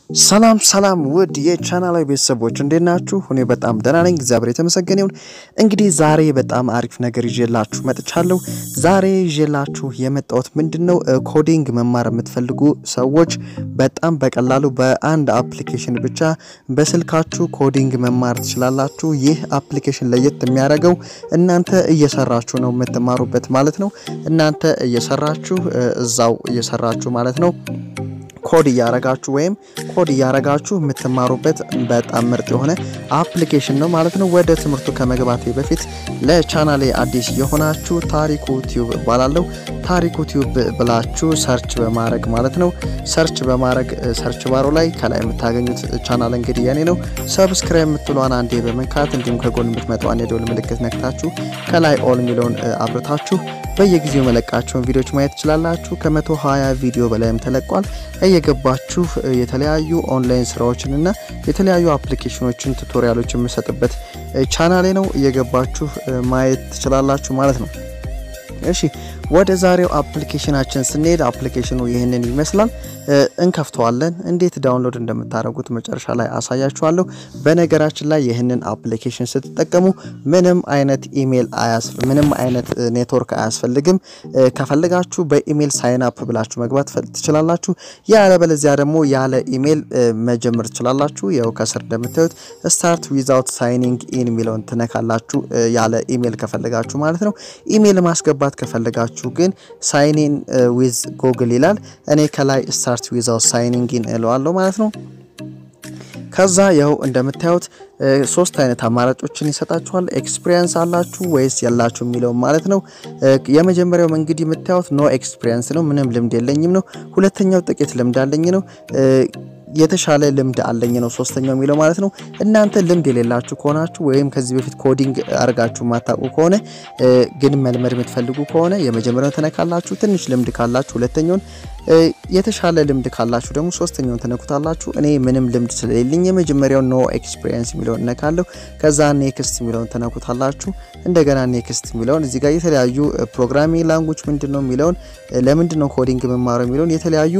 ሰላም ሰላም ውድ የቻናላዊ ቤተሰቦች እንዴት ናችሁ? እኔ በጣም ደህና ነኝ፣ እግዚአብሔር የተመሰገነ ይሁን። እንግዲህ ዛሬ በጣም አሪፍ ነገር ይዤላችሁ መጥቻለሁ። ዛሬ ይዤላችሁ የመጣሁት ምንድን ነው ኮዲንግ መማር የምትፈልጉ ሰዎች በጣም በቀላሉ በአንድ አፕሊኬሽን ብቻ በስልካችሁ ኮዲንግ መማር ትችላላችሁ። ይህ አፕሊኬሽን ለየት የሚያደርገው እናንተ እየሰራችሁ ነው የምትማሩበት ማለት ነው። እናንተ እየሰራችሁ እዛው እየሰራችሁ ማለት ነው ኮድ እያረጋችሁ ወይም ኮድ እያረጋችሁ የምትማሩበት በጣም ምርጥ የሆነ አፕሊኬሽን ነው ማለት ነው። ወደ ትምህርቱ ከመግባቴ በፊት ለቻናሌ አዲስ የሆናችሁ ታሪኩ ቲዩብ እባላለሁ። ታሪኩ ቲዩብ ብላችሁ ሰርች በማድረግ ማለት ነው ሰርች በማድረግ ሰርች ባሮ ላይ ከላይ የምታገኙት ቻናል እንግዲህ የኔ ነው። ሰብስክራይብ የምትሏን አንዴ በመንካት እንዲሁም ከጎን የምትመጣዋን የደወል ምልክት ነክታችሁ ከላይ ኦል የሚለውን አብርታችሁ በየጊዜው መለቃቸውን ቪዲዮዎች ማየት ትችላላችሁ። ከመቶ ሀያ ቪዲዮ በላይም ተለቋል። እየገባችሁ የተለያዩ ኦንላይን ስራዎችን እና የተለያዩ አፕሊኬሽኖችን ቱቶሪያሎች የምሰጥበት ቻናሌ ነው። እየገባችሁ ማየት ትችላላችሁ ማለት ነው። እሺ ወደ ዛሬው አፕሊኬሽናችን ስንሄድ አፕሊኬሽኑ ይህንን ይመስላል። እንከፍተዋለን። እንዴት ዳውንሎድ እንደምታደርጉት መጨረሻ ላይ አሳያችኋለሁ። በነገራችን ላይ ይህንን አፕሊኬሽን ስትጠቀሙ ምንም አይነት ኢሜል ምንም አይነት ኔትወርክ አያስፈልግም። ከፈለጋችሁ በኢሜል ሳይን አፕ ብላችሁ መግባት ትችላላችሁ። ያለበለዚያ ደግሞ ያለ ኢሜል መጀመር ትችላላችሁ። ያው ከስር እንደምታዩት ስታርት ዊዛውት ሳይኒንግ ኢን የሚለውን ትነካላችሁ። ያለ ኢሜል ከፈለጋችሁ ማለት ነው። ኢሜል ማስገባት ከፈለጋችሁ ግን ሳይኒን ዊዝ ጎግል ይላል። እኔ ከላይ ስታርት ዊዛውት ሳይኒንግ ኢን እለዋለሁ ማለት ነው። ከዛ ያው እንደምታዩት ሶስት አይነት አማራጮችን ይሰጣችኋል። ኤክስፒሪየንስ አላችሁ ወይስ የላችሁ የሚለው ማለት ነው። የመጀመሪያው እንግዲህ የምታዩት ኖ ኤክስፒሪየንስ ነው፣ ምንም ልምድ የለኝም ነው። ሁለተኛው ጥቂት ልምድ አለኝ ነው። የተሻለ ልምድ አለኝ ነው ሶስተኛው የሚለው ማለት ነው። እናንተ ልምድ የሌላችሁ ከሆናችሁ ወይም ከዚህ በፊት ኮዲንግ አድርጋችሁ የማታውቁ ከሆነ ግን መልመድ የምትፈልጉ ከሆነ የመጀመሪያውን ትነካላችሁ። ትንሽ ልምድ ካላችሁ ሁለተኛውን፣ የተሻለ ልምድ ካላችሁ ደግሞ ሶስተኛውን ትነኩታላችሁ። እኔ ምንም ልምድ ስለሌለኝ የመጀመሪያው ኖ ኤክስፒሪየንስ የሚለውን እነካለሁ። ከዛ ኔክስት የሚለውን ትነኩታላችሁ። እንደገና ኔክስት የሚለውን እዚህ ጋር የተለያዩ ፕሮግራሚንግ ላንጉጅ ምንድን ነው የሚለውን ለምንድን ነው ኮዲንግ መማረው የሚለውን የተለያዩ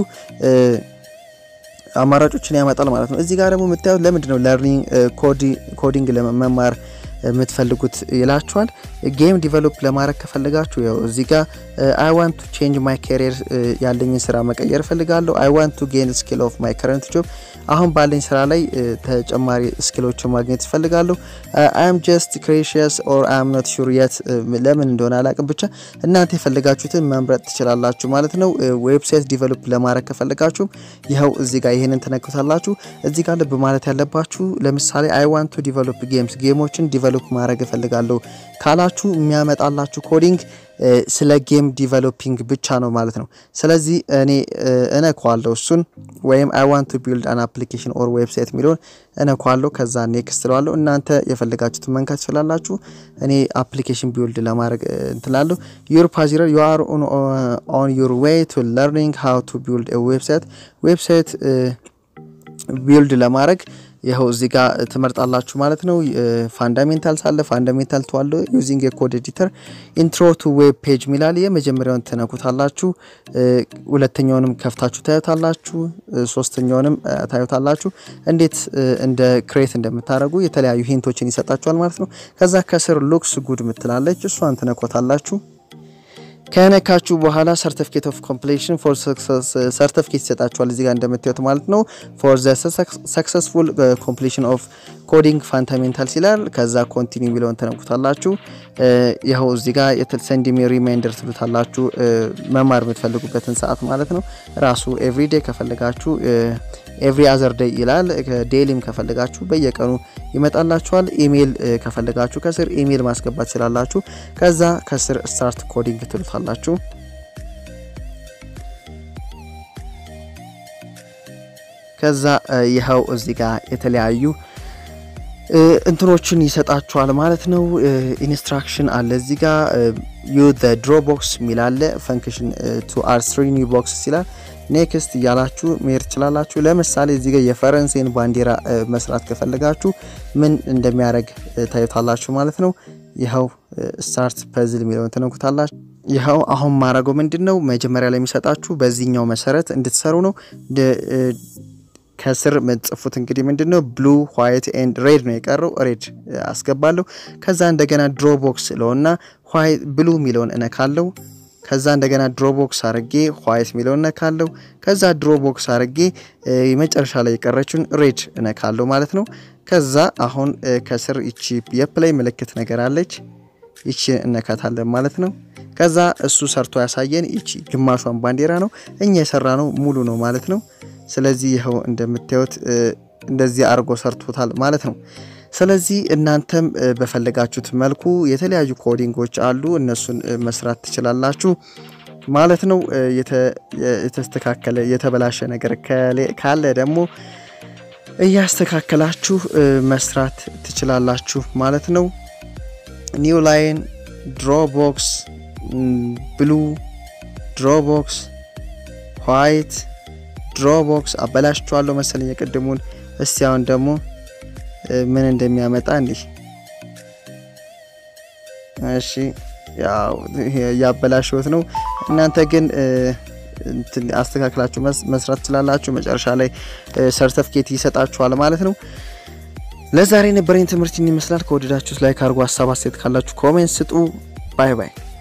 አማራጮችን ያመጣል ማለት ነው። እዚህ ጋር ደግሞ የምታዩት ለምንድን ነው ለርኒንግ ኮዲንግ ለመማር የምትፈልጉት ይላችኋል። ጌም ዲቨሎፕ ለማድረግ ከፈለጋችሁ ያው እዚህ ጋር አይ ዋንት ቱ ቼንጅ ማይ ካሪየር ያለኝን ስራ መቀየር እፈልጋለሁ። አይ ዋንት ቱ ጌን ስኪል ኦፍ ማይ ከረንት ጆብ አሁን ባለኝ ስራ ላይ ተጨማሪ ስኪሎችን ማግኘት እፈልጋለሁ። አይ አም ጀስት ክሬሽየስ ኦር አይ አም ኖት ሹር የት ለምን እንደሆነ አላቅም። ብቻ እናንተ የፈለጋችሁትን መምረጥ ትችላላችሁ ማለት ነው። ዌብሳይት ዲቨሎፕ ለማድረግ ከፈለጋችሁም ይኸው እዚህ ጋር ይህንን ትነኩታላችሁ። እዚህ ጋር ልብ ማለት ያለባችሁ ለምሳሌ አይ ዋንት ቱ ዲቨሎፕ ጌምስ ጌሞችን ዲቨሎፕ ማድረግ እፈልጋለሁ ካላችሁ የሚያመጣላችሁ ኮዲንግ ስለ ጌም ዲቨሎፒንግ ብቻ ነው ማለት ነው። ስለዚህ እኔ እነኳለሁ እሱን ወይም አይ ዋንት ቱ ቢልድ አን አፕሊኬሽን ኦር ዌብሳይት የሚለውን እነኳለሁ። ከዛ ኔክስት ለዋለሁ። እናንተ የፈለጋችሁትን መንካት ትችላላችሁ። እኔ አፕሊኬሽን ቢልድ ለማድረግ እንትላለሁ። ዩር ፓዚረር ዩ አር ኦን ዩር ዌይ ቱ ለርኒንግ ሃው ቱ ቢልድ ዌብሳይት ዌብሳይት ቢልድ ለማድረግ ይኸው እዚህ ጋር ትመርጣላችሁ ማለት ነው። ፋንዳሜንታል ሳለ ፋንዳሜንታል ተዋለ ዩዚንግ የኮድ ኤዲተር ኢንትሮ ቱ ዌብ ፔጅ ሚላል የመጀመሪያውን ትነኩታላችሁ። ሁለተኛውንም ከፍታችሁ ታዩታላችሁ። ሶስተኛውንም ታዩታላችሁ። እንዴት እንደ ክሬት እንደምታደርጉ የተለያዩ ሂንቶችን ይሰጣችኋል ማለት ነው። ከዛ ከስር ሉክስ ጉድ ምትላለች እሷን ትነኮታላችሁ። ከነካችሁ በኋላ ሰርቲፊኬት ኦፍ ኮምፕሌሽን ፎር ሰርቲፊኬት ይሰጣችኋል። እዚህ ጋር እንደምታዩት ማለት ነው። ፎር ዘ ሰክሰስፉል ኮምፕሌሽን ኦፍ ኮዲንግ ፋንዳሜንታልስ ይላል። ከዛ ኮንቲኒው የሚለውን ተነኩታላችሁ። ይኸው እዚህ ጋር ሰንድ ሚ ሪማይንደር ትሉታላችሁ። መማር የምትፈልጉበትን ሰዓት ማለት ነው። ራሱ ኤቭሪዴ ከፈለጋችሁ ኤቭሪ አዘር ዴይ ይላል። ዴይሊም ከፈለጋችሁ በየቀኑ ይመጣላችኋል። ኢሜይል ከፈለጋችሁ ከስር ኢሜይል ማስገባት ትችላላችሁ። ከዛ ከስር ስታርት ኮዲንግ ትሉታላችሁ። ከዛ ይኸው እዚህ ጋር የተለያዩ እንትኖችን ይሰጣችኋል ማለት ነው። ኢንስትራክሽን አለ እዚህ ጋር ዩ ድሮ ቦክስ የሚላለ ፈንክሽን ቱ አር ስሪ ኒው ቦክስ ይላል። ኔክስት እያላችሁ መሄድ ትችላላችሁ። ለምሳሌ እዚህ ጋር የፈረንሳይን ባንዲራ መስራት ከፈለጋችሁ ምን እንደሚያደርግ ታዩታላችሁ ማለት ነው። ይኸው ስታርት ፐዝል የሚለውን ትነኩታላችሁ። ይኸው አሁን ማድረገው ምንድን ነው መጀመሪያ ላይ የሚሰጣችሁ በዚህኛው መሰረት እንድትሰሩ ነው። ከስር ምጽፉት እንግዲህ ምንድን ነው ብሉ ዋይት ኤንድ ሬድ ነው የቀረው። ሬድ አስገባለሁ። ከዛ እንደገና ድሮ ቦክስ ለውና ብሉ የሚለውን እነካለው። ከዛ እንደገና ድሮ ቦክስ አርጌ ዋይት የሚለውን እነካለው። ከዛ ድሮ ቦክስ አርጌ መጨረሻ ላይ የቀረችውን ሬድ እነካለው ማለት ነው። ከዛ አሁን ከስር ይቺ የፕላይ ምልክት ነገር አለች። ይቺ እነካታለን ማለት ነው። ከዛ እሱ ሰርቶ ያሳየን ይቺ ግማሿን ባንዲራ ነው። እኛ የሰራ ነው ሙሉ ነው ማለት ነው። ስለዚህ ይኸው እንደምታዩት እንደዚህ አድርጎ ሰርቶታል ማለት ነው። ስለዚህ እናንተም በፈለጋችሁት መልኩ የተለያዩ ኮዲንጎች አሉ፣ እነሱን መስራት ትችላላችሁ ማለት ነው። የተስተካከለ የተበላሸ ነገር ካለ ደግሞ እያስተካከላችሁ መስራት ትችላላችሁ ማለት ነው። ኒው ላይን ድሮቦክስ ብሉ ድሮቦክስ ዋይት ድሮቦክስ አበላሽቸዋለሁ መሰለኝ የቅድሙን። እስቲ አሁን ደግሞ ምን እንደሚያመጣ እንዲህ እሺ፣ ያው ያበላሽሁት ነው። እናንተ ግን አስተካክላችሁ መስራት ትችላላችሁ። መጨረሻ ላይ ሰርተፍኬት ይሰጣችኋል ማለት ነው። ለዛሬ የነበረኝ ትምህርት ይመስላል። ከወደዳችሁት ላይክ አድርጉ። ሀሳብ አስተያየት ካላችሁ ኮሜንት ስጡ። ባይ ባይ።